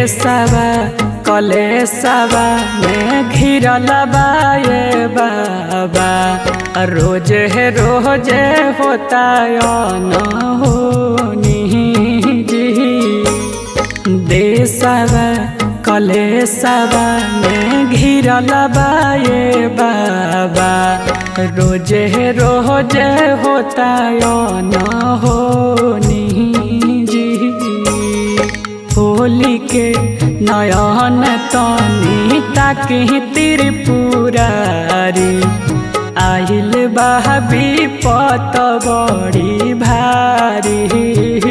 देशवा कलेशवा में घिरल बा ये बाबा रोज है रोज होता न होनी जी देशवा कलेशवा में घिरल बा ये बाबा रोज है रोज होता न होनी जी होली के नयन तनी ताकि त्रिपुरारी आइल बा विपत बड़ी भारी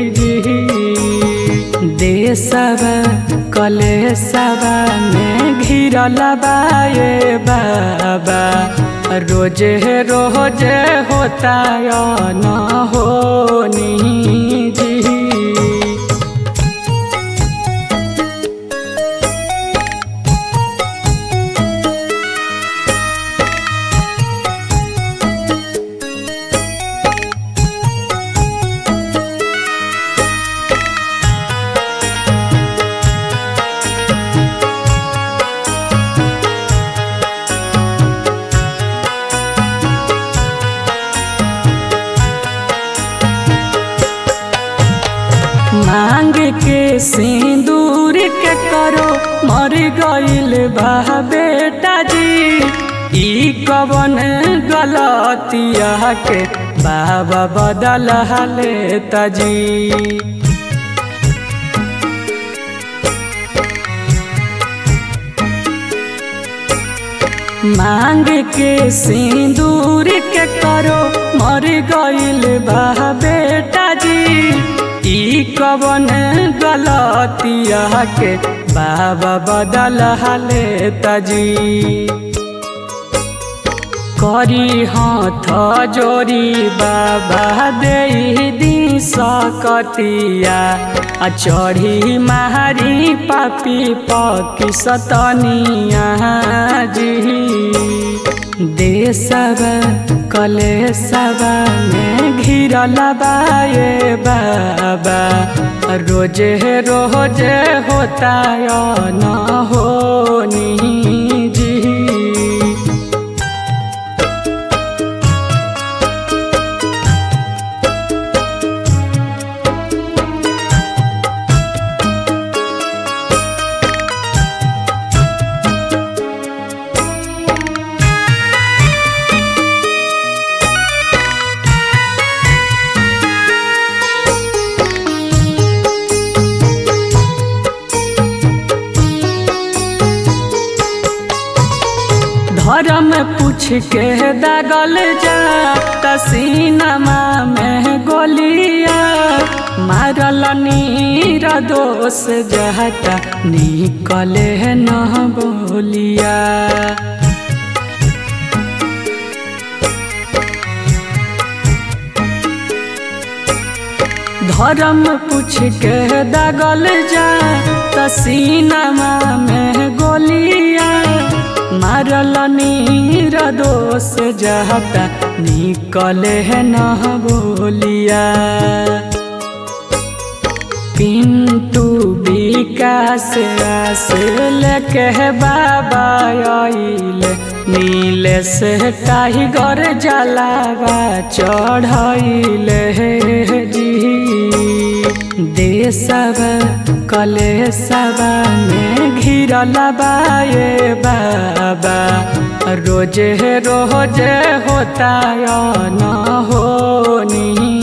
देशवा कलेशवा में घिरल बा ये बाबा रोज रोज होता न होनी जी मांग के सिंदूर के करो मर गइल बा बेटा जी ई कवन गलतिया के बाबा बदल लेता जी मांग के सिंदूर के करो मर गइल बा बेटा जी ई कवन गलतिया के बाबा बदल लेता जी करी हाथ जोरी बाबा दे दी सकतिया आ चढ़ी मारी पापी पकी सतनिया जी देशवा कलेशवा में घिरल बा ये बाबा रोज रोज होता न होनी जी धर्म पूछ के दागल जा तसीनमा में गोलिया मारल नीर दोष जहता निकले न बोलिया धर्म पूछ के दागल जा तसीनमा में गोलिया मारल नीर दोष जहता निकले न बोलिया पिंटू विकास आस लेके बाबा आइल नील से टाइगर जलावा चढ़ैल जी देशवा कलेशवा में घिरल बा ये बाबा रोज रोज होता न होनी